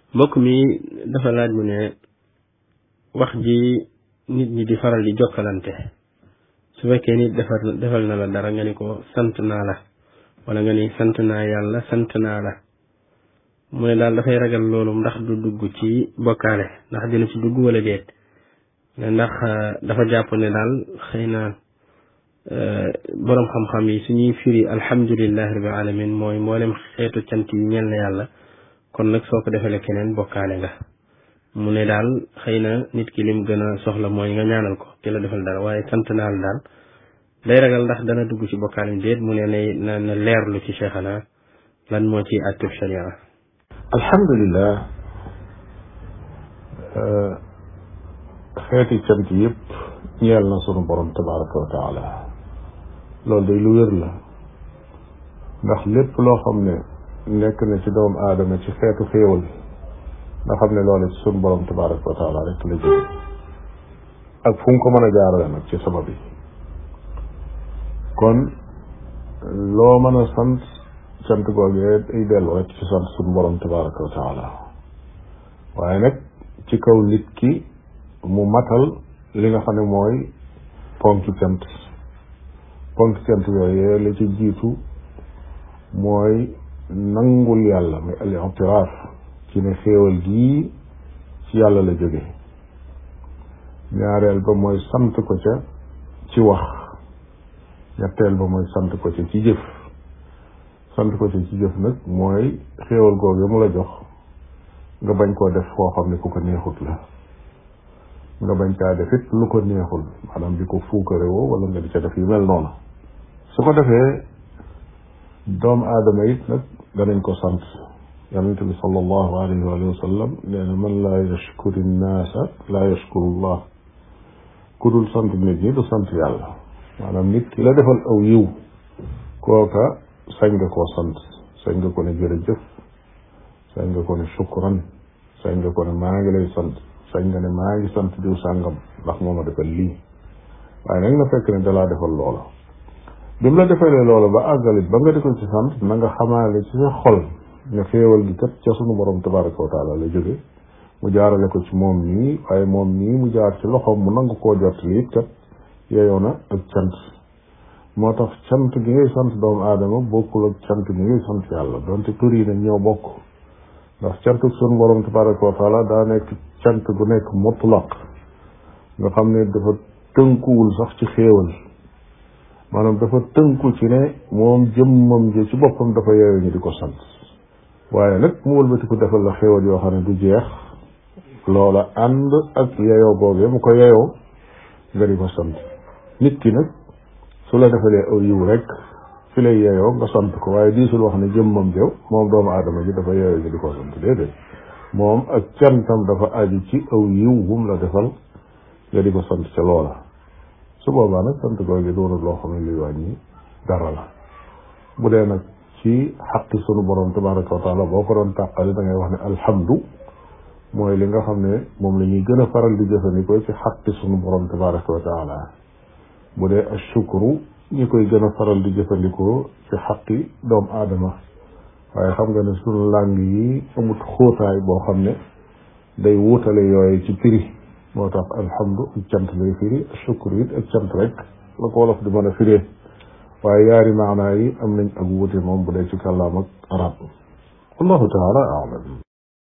mbokk mi dafa laaj mu ne wax ji nit ñi di faral di jokkalante su fekkee nit defal defal na la dara nga ni ko sant naa la wala nga ni sant naa yàlla sant naa la mu ne daal dafay ragal loolu ndax du dugg ci bokkaale ndax dina ci dugg wala déet ndax dafa jàpp ne daal xëy na boroom xam-xam yi suñuy firi alhamdulillahi rabbil alamin mooy mboolem xeetu cant yi ñeel na yàlla kon nag soo ko defalee keneen bokkaale nga mu ne daal xëy na nit ki lim gën a soxla mooy nga ñaanal ko ki la defal dara waaye sant naa la daal day ragal ndax dana dugg ci bokkaale déet mu ne nay na na leerlu ci cheikhana lan moo ci attub sharia alhamdulilah xeeti cant yëpp ñeel na sunu borom tabaraka wa taala loolu day lu wér la ndax lépp loo xam ne nekk na ci doomu aadama ci xeetu xéewal nga xam ne loolu ci sunu borom tabaraka wa taala rek la jóge ak fu mu ko mën a jaarale nag ci sabab yi kon loo mën a sant sant googee ay dellu rek ci sant sunu borom tabaraka wa taala waaye nag ci kaw nit ki mu matal li nga xam ne mooy ponki cant ponki cant yooyee la ci jiitu mooy nangul yàlla muy al itiraaf ci ne xéewal gii ci yàlla la jóge ñaareel ba mooy sant ko ca ci wax ñetteel ba mooy sant ko ca ci jëf sant ko ca ci jëf nag mooy xéewal googu mu la jox nga bañ koo def foo xam ne ku ko neexut la nga bañ caa def it lu ko neexul maanaam di ko fuukarewoo wala nga di ca def yu mel noonu su ko defee doomu aadama it nag danañ ko sant yonente bi sallallahu alayhi wa sallam nee na man laa yashkuri nnaasa laa yashkuru llah ku dul sant nit ñi du sant yàlla maanaam nit ki la defal aw yiw kooka sañ nga koo sant sañ nga ko ne jërëjëf sañ nga ko ne shukran sañ nga ko ne maa ngi lay sant sañ nga ne maa ngi sant diw sàngam ndax moo ma defal lii waaye nag na fekk ne dalaa defal loola bi mu la defalee loola ba àggalit ba nga di ko ci sant na nga xamaale ci sa xol nga xéewal gi kat ca sunu borom tabaraka wa taala la jóge mu jaarale ko ci moom nii waaye moom nii mu jaar ci loxoom mu nangu koo jot li it kat yeyoo na ak cant moo tax cant gi ngay sant doomu aadama bokkul ak cant gi ngay sant yàlla donte tur yi nag ñoo bokk ndax cantuk sunu borom tabaraka wa taala daa nekk cant gu nekk mutlaq nga xam ne dafa tënkuwul sax ci xéewal maanaam dafa tënku ci ne moom jëmmam ji ci boppam dafa yeewu ñu di ko sant waaye nag mu wëlbati ko defal la xéewal yoo xam ne du jeex loola ànd ak yeyoo boobee mu ko yeyoo nga di ko sant nit ki nag su la defalee aw yiw rek fi lay yeyoo nga sant ko waaye diisul wax ne jëmmam jëw moom doomu aadama ji dafa yeeyoo ñu di ko sant déedéet moom ak cantam dafa aju ci aw yiw wum la defal nga di ko sant ca loola su boobaa nag sant googu doonul loo xam ne luy wàññi dara la bu dee nag ci xaqi sunu borom tabaraka wa taala boo ko doon tàqali da ngay wax ne alhamdu mooy li nga xam ne moom la ñuy gën a faral di jëfandikoo ci xaqi sunu borom tabaraka wa taala bu dee ashukru ñi koy gën a faral di jëfandikoo ci xaqi doomu aadama waaye xam nga ne sunu làng yi amut xóotaay boo xam ne day wuutale yooyu ci prix moo tax alhamdu ak cant lay firi shukru it ak cant rek la ko wolof di mën a firee waaye yaari maanaa yi am nañ ak wuute moom bu dee ci kàllaam ak arab wallahu taala alam